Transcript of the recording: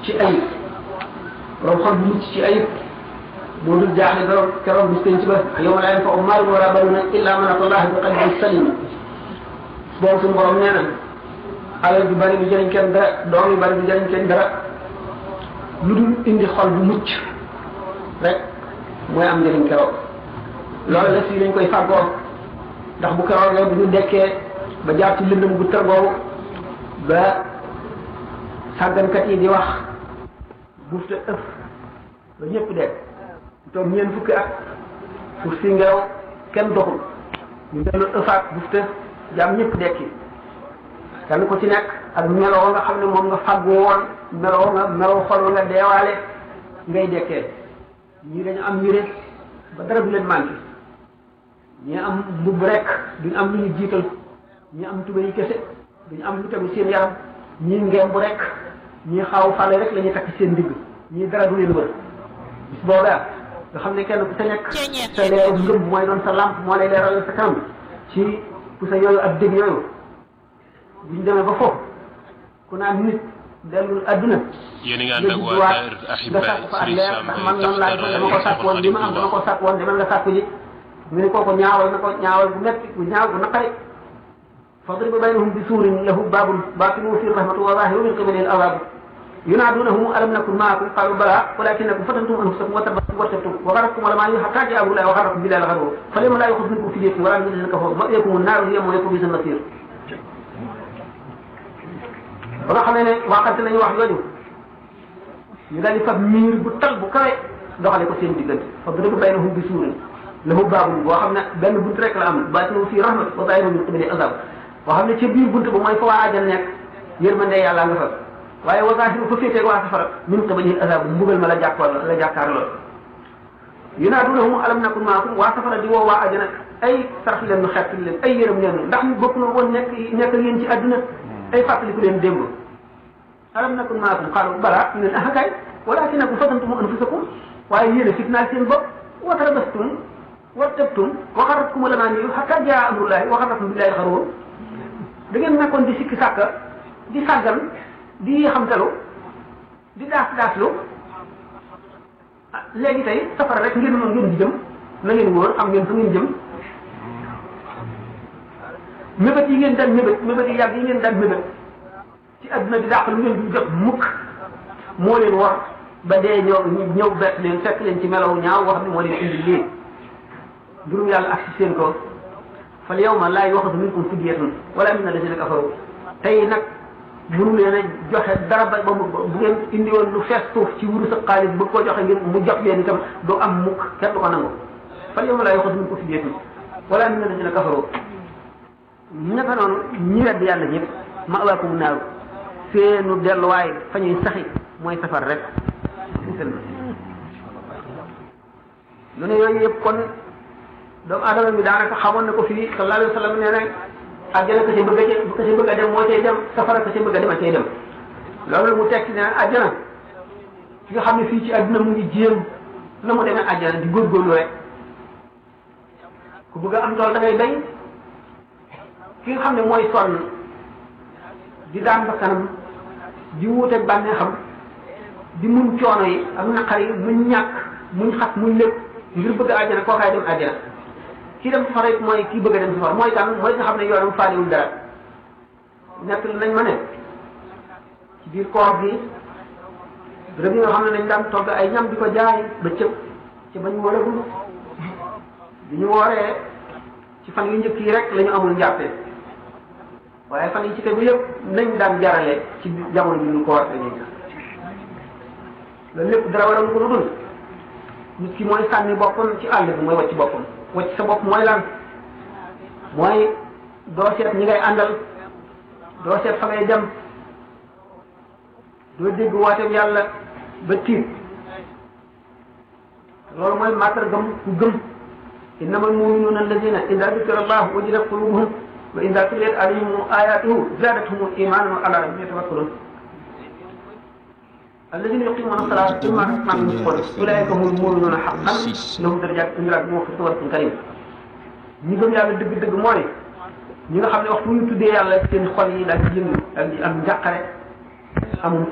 ci ayib borom xol bu mucc ci ayib moo dul jaaxle borom keroog bis penc ba yawma laa yanfa'u maalun wala banuuna illa man ata Allah bi qalbin salim boobu suñu borom nee na alal bi bari du jëriñ kenn dara doom yu bari du jëriñ kenn dara lu dul indi xol bu mucc rek mooy am njëriñ keroog loolu la fii lañ koy fàggoo ndax bu keroogee bu ñu dekkee ba jaar ci lëndëm gu tër boobu ba sàggankat yi di wax buuf te ëf ba ñëpp dekk toog ñeen fukki at suuf si ngelaw kenn doxul ñu dellu ëfaat buuf te jaam ñëpp dekki kenn ku ci nekk ak meloo nga xam ne moom nga fàggu woon meloo nga meloo xol nga deewaale ngay dekkee ñii dañu am yére ba dara du leen manqué ñii am mbubb rek duñu am lu ñu jiital ñii am tuba yi kese duñu am lu tegu seen yaram ñii ngemb rek ñii xaaw fale rek la ñuy takk seen ndigg ñii dara du leen wër bis boobaa nga xam ne kenn ku sa nekk sa leeru ngëm mooy doon sa lampe moo lay leeral sa kanam ci ku sa yooyu ak dégg yooyu buñ demee ba foofu ku naan nit dellu adduna yéen a ngi ànd ak waa Daara Ahibaay Serigne Sam ndax man noonu laay dama ko sàkk woon li ma am dama ko sàkk woon demal nga sàkk ji mu ne kooku ñaawal na ko ñaawal bu metti bu ñaaw bu naqari fadrib baynahum bi suurin lahu baabun baatinuhu fiihi rahmatu wa zaahiruhu min qibalihi al-'adhaab yunaadunahum alam nakun ma'akum qaalu balaa walaakinnakum fatantum anfusakum wa tarabastum wartabtum wa gharratkum al-amaaniyyu hattaa jaa'a amrullaahi wa gharrakum billaahi al-gharuur falyawma laa yu'khadhu minkum fidyatun wa laa min allaziina kafaruu ma'waakumu an-naaru hiya mawlaakum wa bi'sa al-masiir ba nga xamee ne waxante nañu wax yooyu ñu daal di fab miir bu tal bu kawe doxale ko seen diggante fadrib baynahum bi suurin lahu baabun boo xam ne benn bunt rek la am baatinuhu fiihi rahmatu wa zaahiruhu min qibalihi al-'adhaab boo xam ne ca biir bunt ba mooy fa waa àjjana nekk yërmande yàlla nga fa waaye wa zaahiruhu fa féetee waa safara min qibalihi al-'adhaab mbugal ma la jàkkoor la jàkkaar lool yunaadunahum alam nakun ma'akum waa safara di woo waa àjjana ay sarax leen nu xett leen ay yërëm leen nu ndax ñu bokk na woon nekk nekk yéen ci àdduna ay fàttaliku leen démb alam nakun maakum qaalu balaa ñu ne ah kay walaakinakum fatantum anfusakum waaye yéen a fitnaal seen bopp wa tarabastum wartabtum wa gharratkum al-amaaniyyu hattaa jaa amrullaahi wa gharrakum billaahi al-gharuur da ngeen nekkoon di sikki sàkka di sàggan di xamtalu di daas daaslu léegi tey safara rek ngeen mën ngeen di jëm na ngeen wóor xam ngeen fa ngeen jëm mébét yi ngeen daan mébét mébét yi yàgg yi ngeen daan mébét ci adduna bi dàq lu ngeen du jot mukk moo leen war ba dee ñëw ñëw bett leen fekk leen ci melaw ñaaw wax ne moo leen indi lii mbirum yàlla ak si seen ko fal yawma laa yu'xazu minkum fidyatun wala min alladhina kafaru tey nag mënu leen a joxe dara ba ba mu bu ngeen indi woon lu fees suuf ci wuru sa xaalis bëgg koo joxe ngir mu jox leen itam du am mukk kenn du ko nangu fal yawma laa yu'xazu minkum fidyatun wala min alladhina kafaru naka noonu ñi wedd yàlla ñëpp ma'waakumu naaru seenu delluwaay fa ñuy saxi mooy safar rek lu ne yooyu yëpp kon doomu adama bi daanaka xamoon na ko fii sallallahu alayhi wa sallam nee na àjjana ka ca bëgg a ka ca bëgg a dem moo cay dem safara ka ca bëgg a dem a cay dem loolu mu tekki ne àjjana ki nga xam ne fii ci àdduna mu ngi jéem na mu demee àjjana di góorgóorlu rek ku bëgg a am tool da ngay bay ki nga xam ne mooy sonn di daan ba kanam di wuuteeg bànnee xam di muñ coono yi ak naqar yi muñ ñàkk muñ xat muñ lépp ngir bëgg àjjana kookaay dem àjjana kii dem safara it mooy kii bëgg a dem safara mooy kan mooy nga xam ne yoonam faaliwul dara nekk nañ ma ne ci biir koor gi béréb yi nga xam ne dañ daan togg ay ñam di ko jaay ba cëb ci bañ wooragul bi ñu wooree ci fan yu njëkk yi rek la ñu amul njàppe waaye fan yi ci tegu yëpp nañ daan jarale ci jamono bi ñu koor dañuy loolu lépp dara waral ko lu dul nit ki mooy sànni boppam ci àll bi mooy wacc boppam wacc sa bopp mooy lan mooy doo seet ñi ngay àndal doo seet fa ngay dem doo dégg wooteem yàlla ba tiit loolu mooy màndargam ku gëm innamal mu'minuuna allazina ida dukira allahu wajilat qulubuhum wa ida tuliyat alayhim ayatuhu zadatuhum imanan wa ala rabbihim yatawakkalun الذين يقيمون الصلاة مما رزقناهم ينفقون أولئك هم المؤمنون حقا لهم درجات عند ربهم ومغفرة ورزق كريم ñi gëm yàlla dëgg-dëgg mooy ñi nga xam ne waxtu ñu tuddee yàlla seen xol yi daal di yëngu daal di am njàqare amum